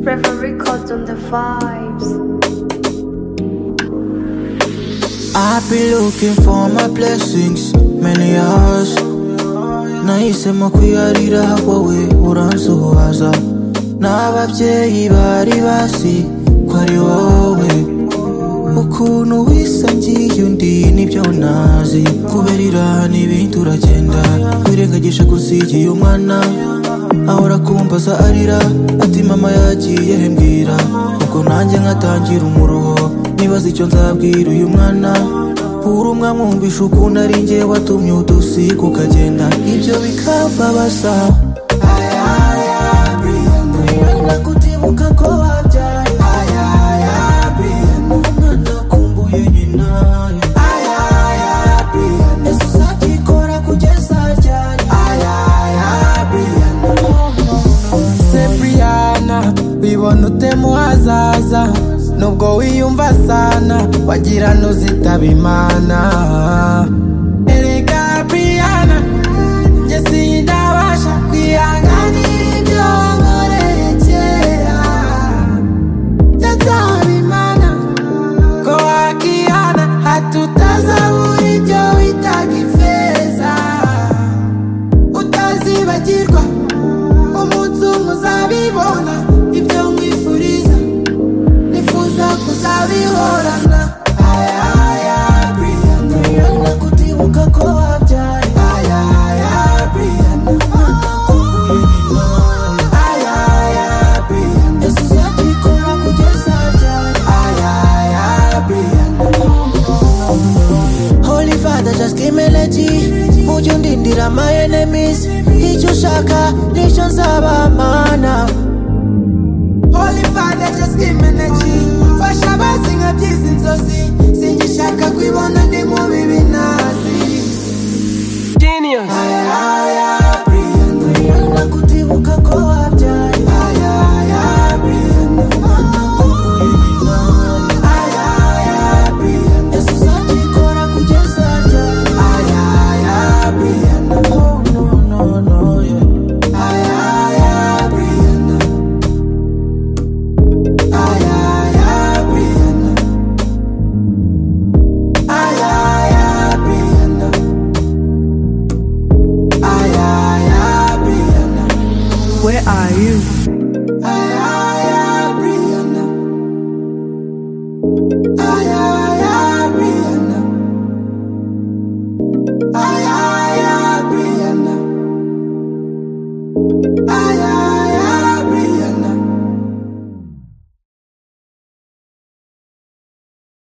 Prefer records on the vibes. I've been looking for my blessings many hours nahisemo kwiharira wowe uransuhuza n'ababyeyi bari basi ko ari wowe ukuntu wisangiye undi nibyo nazi kubera irani ibindi uragenda wirengagisha kuzigiye umwana ahora akumbaza arira ati mama yagiye he mbwira ubwo nanjye nkatangira umuruho nibaza icyo nzabwira uyu mwana pura umwamwumvisha ukuntu ari njye watumye udusiga ukagenda ibyo bikambabaza Umwana kutibuka ko wabyaye Umwana akumbuye nyina Ese uzabyikora kugeza ryari se Brianna wibona ute mu hazaza nubwo wiyumva sana wagira n'uzitaba imana erega Brianna njye sindabasha kwihanganira ibyo wankoreye kera ndasaba imana ko wakihana hatutazabura ibyo witaga ifeza utazibagirwa umunsi umwe uzabibona ibyo mwifuriza nifuza kuzabihorana Umwana kutibuka ko wabyaye Umwana akumbuye nyina Ese uzabyikora kugeza ryari Holy Father, just give me energy. Ujye undindira my enemies. Icyo ushaka nicyo nzaba mana. Holy Father, just give me energy. Fasha abazi nka byizi inzozi singishaka kwibona ndi mu bibi nazi Umwana kutibuka ko wabyaye. Umwana akumbuye nyina. Ese uzabyikora kugeza ryari? No, no, no, no, yeah. Where are you?